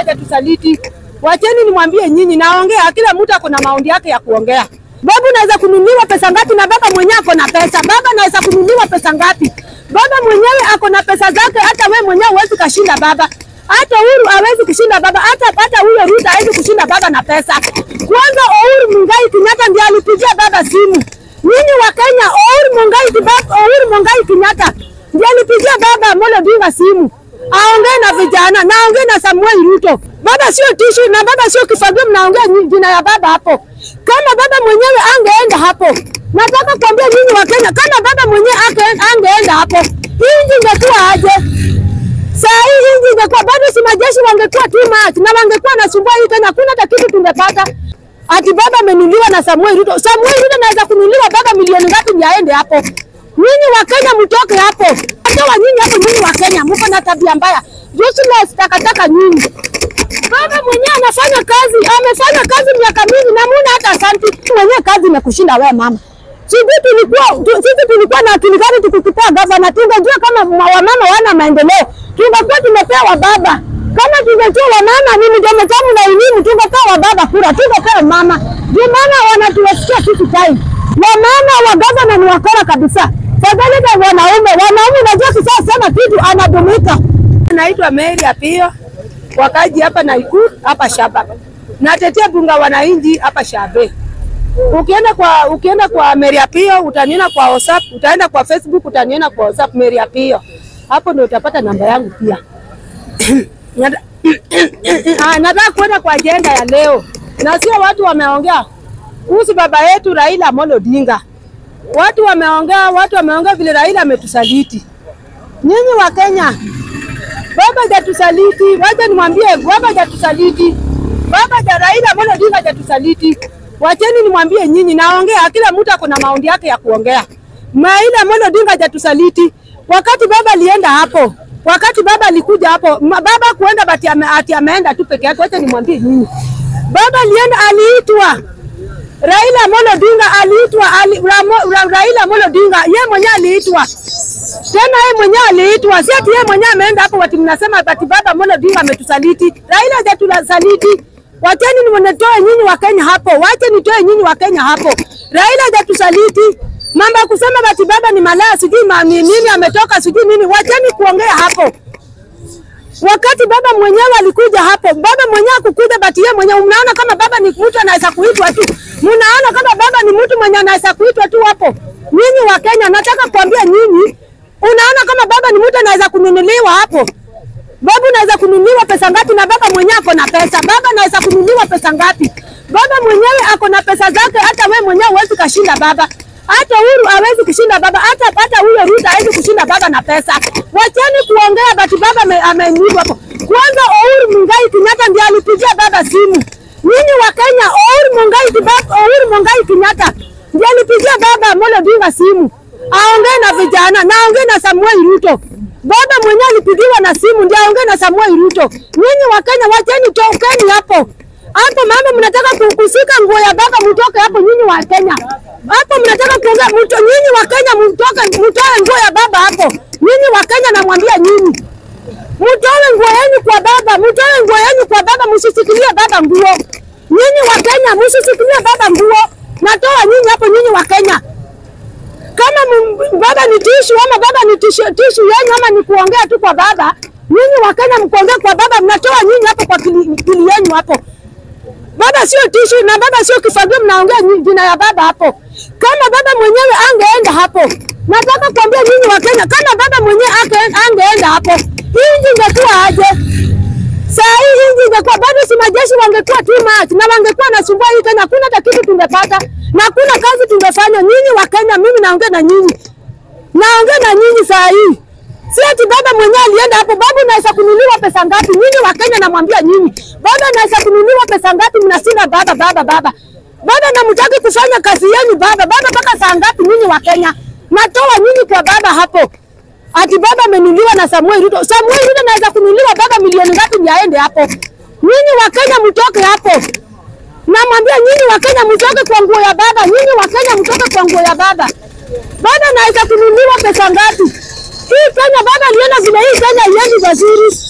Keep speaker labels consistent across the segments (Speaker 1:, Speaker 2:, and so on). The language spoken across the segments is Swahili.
Speaker 1: hajatusaliti. Wacheni nimwambie nyinyi, naongea, kila mtu ako na maoni yake ya kuongea. Baba unaweza kununuliwa pesa ngapi? Na baba mwenyewe ako na pesa. Baba anaweza kununuliwa pesa ngapi? Baba mwenyewe ako na pesa zake, hata we mwenyewe huwezi kashinda baba. Hata Uhuru hawezi kushinda baba, hata hata huyo Ruto hawezi kushinda baba na pesa. Kwanza Uhuru Mungai Kenyatta ndiye alipigia baba simu. Nyinyi wa Kenya, Uhuru Mungai Kibaba, Uhuru Mungai Kenyatta ndiye alipigia baba Amolo Odinga simu aongee na vijana na aongee na Samuel Ruto. Baba sio tishu na baba sio kifagio, mnaongea nyi- jina ya baba hapo. Kama baba mwenyewe angeenda hapo, nataka kuambia nyinyi wa Kenya, kama baba mwenyewe ange- angeenda hapo, hii nchi ingekuwa aje? Saa hii hii nchi ingekuwa bado, si majeshi wangekuwa too much na wangekuwa nasumbua hii Kenya, hakuna hata kitu tungepata. Ati baba amenuliwa na Samuel Ruto. Samuel Ruto anaweza kunuliwa baba milioni ngapi ndio aende hapo? Nyinyi wa Kenya mtoke hapo. Toa nyinyi hapo, nyinyi wa Kenya mko na tabia mbaya. Useless takataka nyinyi. Baba mwenyewe anafanya kazi, amefanya kazi miaka mingi na muna hata asanti. Mwenyewe kazi imekushinda wewe mama. Sisi tulikuwa tu- sisi tulikuwa na akili gani tukikupea gavana? Tungejua kama ma- wamama wana maendeleo, tungekuwa tumepewa baba. Kama tungejua wamama ni mdomo tamu na elimu, tungepewa baba kura, tungepewa mama. Ndio maana wanatuwasikia sisi time. Wamama wa gavana ni wakora kabisa. Kadhalika wanaume, wanaume unajua kisasa sema kitu anadumika. Naitwa Mary Apio wakaji hapa Nakuru hapa Shaba. Natetea bunga wananchi hapa Shabe. Ukienda kwa ukienda kwa Mary Apio utaniona kwa WhatsApp, utaenda kwa Facebook utaniona kwa WhatsApp Mary Apio. Hapo ndio utapata namba yangu pia. Nata- Ah, Nataka kwenda kwa ajenda ya leo, na sio watu wameongea kuhusu baba yetu Raila Amolo Odinga. Watu wameongea, watu wameongea vile Raila ametusaliti. Nyinyi wa Kenya, baba hajatusaliti. Wacha nimwambie, baba hajatusaliti. Baba ja Raila Amolo Odinga hajatusaliti. Wacheni nimwambie nyinyi, naongea, kila mtu ako na maoni yake ya kuongea. Raila Amolo Odinga hajatusaliti. Wakati baba alienda hapo, wakati baba alikuja hapo, ma- baba kuenda bati ame, ati ameenda tu peke yake. Wacha nimwambie nyinyi, baba alienda, aliitwa Raila Amolo Odinga aliitwa ali, Ramo, Ra, Raila Amolo Odinga yeye mwenyewe aliitwa tena, yeye mwenyewe aliitwa, si ati yeye mwenyewe ameenda hapo, wati mnasema ati baba Amolo Odinga ametusaliti. Raila hajatusaliti. Wacheni nimnitoe nyinyi wa Kenya hapo, wache nitoe nyinyi wa Kenya hapo. Raila hajatusaliti. Mambo ya kusema bati baba ni malaya, sijui ma- ni nini ametoka, sijui nini, wacheni kuongea hapo. Wakati baba mwenyewe alikuja hapo, baba mwenyewe akukuja, bati yeye mwenyewe, mnaona kama baba ni mtu anaweza kuitwa tu, mnaona kama baba ni mtu mwenye anaweza kuitwa tu hapo. Nyinyi wa Kenya, nataka kuambia nyinyi, unaona kama baba ni mtu anaweza kununuliwa hapo. Baba unaweza kununuliwa pesa ngapi? Na baba mwenyewe ako na pesa. Baba anaweza kununuliwa pesa ngapi? Baba mwenyewe ako na pesa zake, hata we mwenyewe huwezi kashinda baba. Hata Uhuru hawezi kushinda baba, hata hata huyo Ruto hawezi kushinda baba na pesa. Wacheni kuongea bati baba ame- amenyimwa hapo. Kwanza Uhuru Mungai Kenyatta ndiye alipigia baba simu. Nyinyi wa Kenya, Uhuru Mungai Kibaba, Uhuru Mungai Kenyatta ndiye alipigia baba Amolo Odinga simu. Aongee na vijana na aongee na Samuel Ruto. Baba mwenyewe alipigiwa na simu ndio aongee na Samuel Ruto. Nyinyi wa Kenya wacheni tokeni hapo. Hapo mama mnataka ku- kushika nguo ya baba mtoke hapo nyinyi wa Kenya. Hapo mnataka kuongea mto nyinyi wa Kenya mtoke mtoe nguo ya baba hapo. Nyinyi wa Kenya namwambia nyinyi. Mtoe nguo yenu kwa baba, mtoe nguo yenu kwa baba, msisikilie baba nguo. Nyinyi wa Kenya msisikilie baba nguo. Natoa nyinyi hapo nyinyi wa Kenya kama m- baba ni tishu ama baba ni tishu, tishu yenu ama ni kuongea tu kwa baba, nyinyi wa Kenya mkuongea kwa baba, mnatoa nyinyi hapo kwa kili, kili yenu hapo. Baba sio tishu na baba sio kifagio, mnaongea nyi- jina ya baba hapo. Kama baba mwenyewe angeenda hapo, nataka kuambia nyinyi wa Kenya, kama baba mwenyewe ange- angeenda hapo, hii nchi ingekuwa aje? Saa hii hii nchi ingekuwa bado, si majeshi wangekuwa too much na wangekuwa nasumbua hii Kenya, hakuna hata kitu tungepata na hakuna kazi tungefanya. Nyinyi wa Kenya, mimi naongea na nyinyi, naongea na nyinyi saa hii, si ati baba mwenyewe alienda hapo. Baba unaweza kununuliwa pesa ngapi? Nyinyi wa Kenya, namwambia nyinyi, baba anaweza kununuliwa pesa ngapi? Mnashinda baba, baba, baba, baba, namtaki kufanya kazi yenu baba, baba, mpaka saa ngapi? Nyinyi wa Kenya, natoa nyinyi kwa baba hapo ati baba amenuliwa na Samuel Ruto. Samuel Ruto anaweza kunuliwa baba milioni ngapi ndio aende hapo? Nyinyi wa Kenya mtoke hapo. Namwambia nyinyi wa Kenya mtoke kwa nguo ya baba. Nyinyi wa Kenya mtoke kwa nguo ya baba. Baba anaweza kunuliwa pesa ngapi? Hii Kenya baba aliona vile hii Kenya iendi vizuri.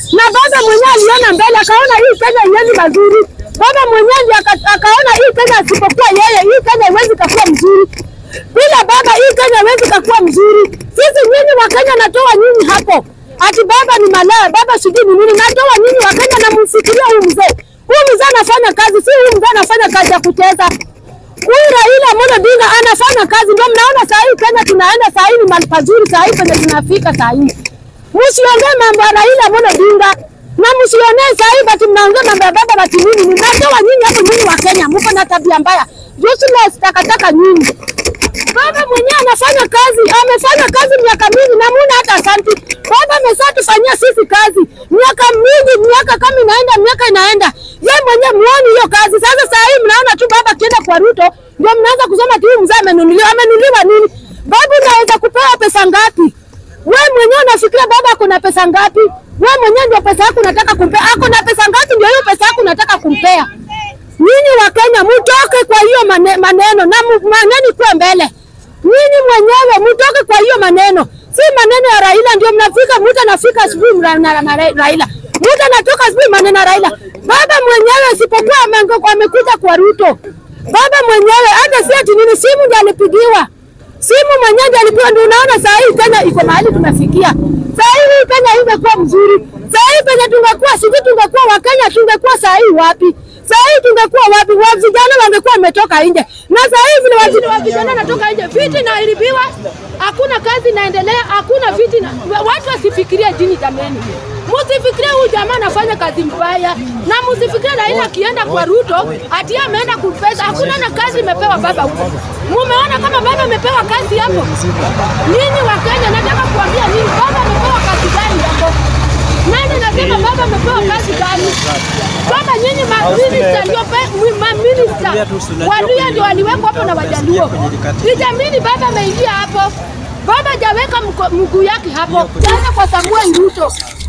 Speaker 1: na baba mwenyewe aliona mbele, akaona hii Kenya iende mazuri. Baba mwenyewe ndiye aka- akaona hii Kenya asipokuwa yeye, hii Kenya iwezi kakuwa mzuri bila baba, hii Kenya iwezi kakuwa mzuri. Sisi nyinyi wa Kenya, natoa nyinyi hapo ati baba ni malaya, baba sijui ni nini. Natoa nyinyi wa Kenya na mfikiria huyu mzee, huyu mzee anafanya kazi, si huyu mzee anafanya kazi ya kucheza. Huyu Raila Amolo Odinga anafanya kazi, ndio mnaona saa hii Kenya tunaenda saa hii ni mahali pazuri, saa hii penye tunafika saa hii. Msiongee mambo ya Raila Amolo Odinga na msionee saa hii bati mnaongea mambo ya baba bati nini. Ninatoa nyinyi hapo, nyinyi wa Kenya mko na tabia mbaya, useless takataka nyinyi. Baba mwenyewe anafanya kazi, amefanya kazi miaka mingi na muna hata asanti. Baba amesha tufanyia sisi kazi miaka mingi, miaka kama inaenda, miaka inaenda, yeye mwenyewe muoni hiyo kazi. Sasa saa hii mnaona tu baba akienda kwa Ruto ndio mnaanza kusema ati huyu mzee amenunuliwa. Amenunuliwa nini? Baba unaweza kupewa pesa ngapi? Wewe mwenyewe unafikiria baba ako na pesa ngapi? Wewe mwenyewe ndio pesa yako unataka kumpea. Ako na pesa ngapi? Ndio hiyo pesa yako unataka kumpea. Nyinyi wa Kenya mtoke kwa hiyo mane, maneno na mu- maneno kwa mbele. Nyinyi mwenyewe mtoke kwa hiyo maneno, si maneno ya Raila. Ndio mnafika mtu anafika asubuhi mra- na na Ra- Raila, mtu anatoka asubuhi maneno ya Raila. Baba mwenyewe isipokuwa amengo- amekuja kwa Ruto, baba mwenyewe hata si ati nini, simu ndio alipigiwa simu mwenyewe ndiye alipewa. Ndio unaona saa hii Kenya iko mahali tumefikia. Saa hii hii Kenya imekuwa mzuri. Saa hii penye tungekuwa sisi tungekuwa Wakenya tungekuwa saa hii wapi? Saa hii tungekuwa wapi? Wa vijana wangekuwa wametoka nje, na saa hii vile wajini wa vijana natoka nje, viti inaharibiwa, hakuna kazi inaendelea, hakuna viti na, watu wasifikirie jini jameni. Msifikirie huyu jamaa anafanya kazi mbaya, na msifikirie Raila akienda kwa Ruto ati yeye ameenda kupesa. Hakuna na kazi imepewa baba huko. Mumeona kama baba amepewa kazi hapo? Ninyi wa Kenya, nataka kuambia nini, baba amepewa kazi gani hapo? Nani nasema baba amepewa kazi gani? Baba nyinyi maminista ndio pe- maminista Waluya ndio waliwekwa hapo na Wajaluo. Nijamini baba ameingia hapo, baba hajaweka mko- mguu yake hapo, jana kwa Samuel Ruto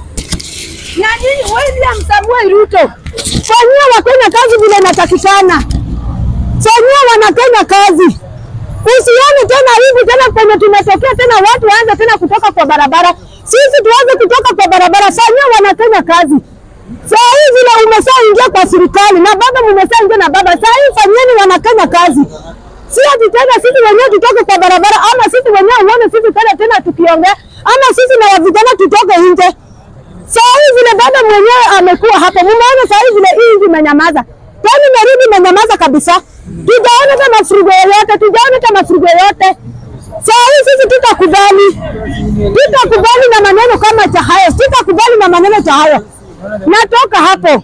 Speaker 1: na nyinyi William Samuel Ruto, fanyia Wakenya kazi vile inatakikana, fanyia Wanakenya kazi. Usione tena hivi tena penye tumetokea tena watu waanze tena kutoka kwa barabara, sisi tuanze kutoka kwa barabara. Fanyia Wanakenya kazi. Saa hii vile umeshaingia kwa serikali na baba mumeshaingia na baba, saa hii fanyieni Wanakenya kazi, si ati tena sisi wenyewe tutoke kwa barabara, ama sisi wenyewe uone sisi tena tena tukiongea, ama sisi na vijana tutoke nje. Saa hii vile baba mwenyewe amekuwa hapo, mumeona saa hii vile hii nchi imenyamaza, tani merudi imenyamaza kabisa. Tujaona hata mafuriko yoyote, tujaona hata mafuriko yoyote. Saa hii sisi tutakubali, tutakubali na maneno kama cha hayo, tutakubali na maneno cha hayo. Natoka hapo,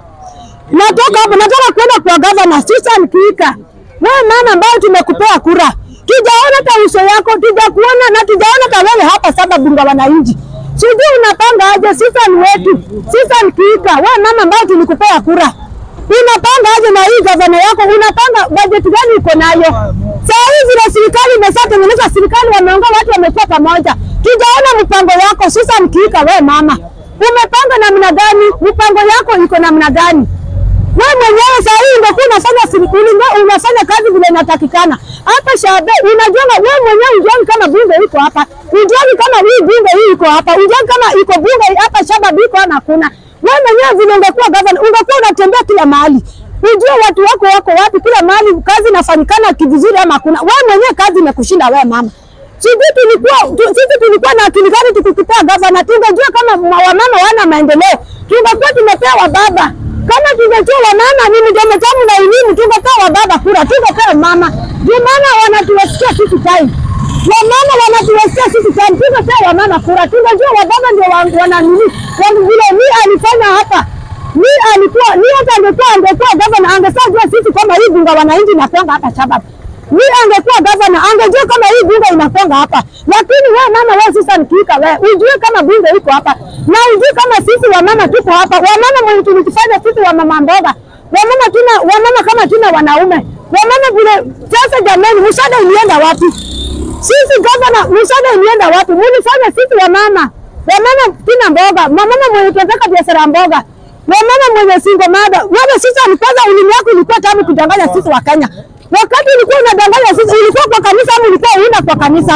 Speaker 1: natoka hapo, nataka kwenda kwa gavana Susan Kika. Wewe mama ambayo tumekupea kura, tujaona hata uso yako, tujakuona na tujaona hata wewe hapa saba bunga wananchi. Sijui unapanga aje Susan wetu, Susan Kika, wewe mama ambayo tulikupea kura, unapanga aje na hii gavana yako? Unapanga bajeti gani uko nayo? Saa hii vile serikali imeshatengeneza serikali, wameongea watu wamekuwa pamoja, tujaona mpango yako Susan Kika. Wewe mama umepanga namna gani? Mpango yako iko namna gani? Wewe mwenyewe saa hii ungekuwa unafanya serikali, unafanya kazi vile inatakikana. Hapa Shabe, unajua wewe mwenyewe unjoni kama bunge iko hapa, unjoni kama hii bunge hii iko hapa, unjoni kama iko bunge hapa Shaba biko ama kuna. Wewe mwenyewe vile ungekuwa gavana, ungekuwa unatembea kila mahali, ujue watu wako wako wapi, kila mahali kazi inafanyikana kivizuri ama kuna. Wewe mwenyewe kazi imekushinda wewe mama. Sisi tulikuwa tu- sisi tulikuwa na akili gani tukikupea gavana? Tungejua kama ma- wamama wana maendeleo, tungekuwa tumepewa baba. Kama tungejua wamama ni mdomo tamu na elimu, tungepewa baba kura, tungepewa mama. Ndio maana wanatuwesikia sisi time, wamama wanatuwesikia sisi time, tungepewa wamama kura, tungejua wababa ndio wa- wana nini, Wani- vile mi alifanya hapa mi alikuwa mi hata angekuwa angekuwa gavana angesajua sisi kama hii bunga wananchi inakwanga hapa Shabab. Mi angekuwa gavana angejua kama hii bunga inakwanga hapa, lakini wewe mama, wewe sasa nikiika wewe ujue kama bunge iko hapa na ujue kama sisi wamama tuko hapa. Wamama mwenye tulikifanya sisi wamama mboga, wamama tuna wamama kama tuna wanaume wamama vile. Sasa jamani, msaada ilienda wapi? Sisi gavana, msaada ilienda wapi? Mulifanya sisi wamama wamama tuna mboga, wamama mwenye tunataka biashara ya mboga wamama mwenye single mother, wewe sasa kwanza ulimi wako ilikuwa tamu kudanganya sisi wa Kenya. Wakati ulikuwa unadanganya sisi, ulikuwa kwa kanisa ama ulikuwa una kwa kanisa?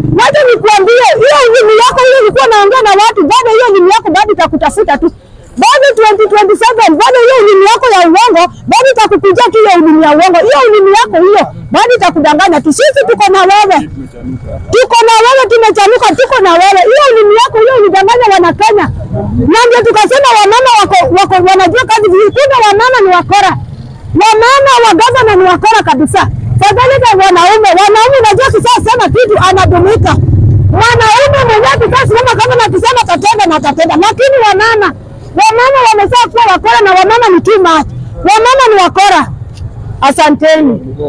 Speaker 1: Wacha nikuambie, hiyo ulimi yako hiyo ulikuwa naongea na watu, bado hiyo ulimi yako bado itakutafuta tu bado 2027 bado hiyo ulimi yako ya uongo bado itakukujia tu hiyo ulimi ya uongo. Hiyo ulimi yako hiyo bado itakudanganya tu. Sisi tuko na wewe, tuko na wewe, tumechanuka, tuko na wewe. Hiyo ulimi yako hiyo ulidanganya wana Kenya, na ndio tukasema wamama wako, wako wanajua kazi vizuri. Kumbe wamama ni wakora, wamama wa gavana ni wakora kabisa. Kadhalika wanaume, wanaume unajua kisasema kitu anadumika mwanaume mwenyewe tukasimama kama na kusema tatenda na tatenda, lakini wamama wamama wamezaa kuwa wakora na wamama ni too much. Wamama ni wakora. Asanteni.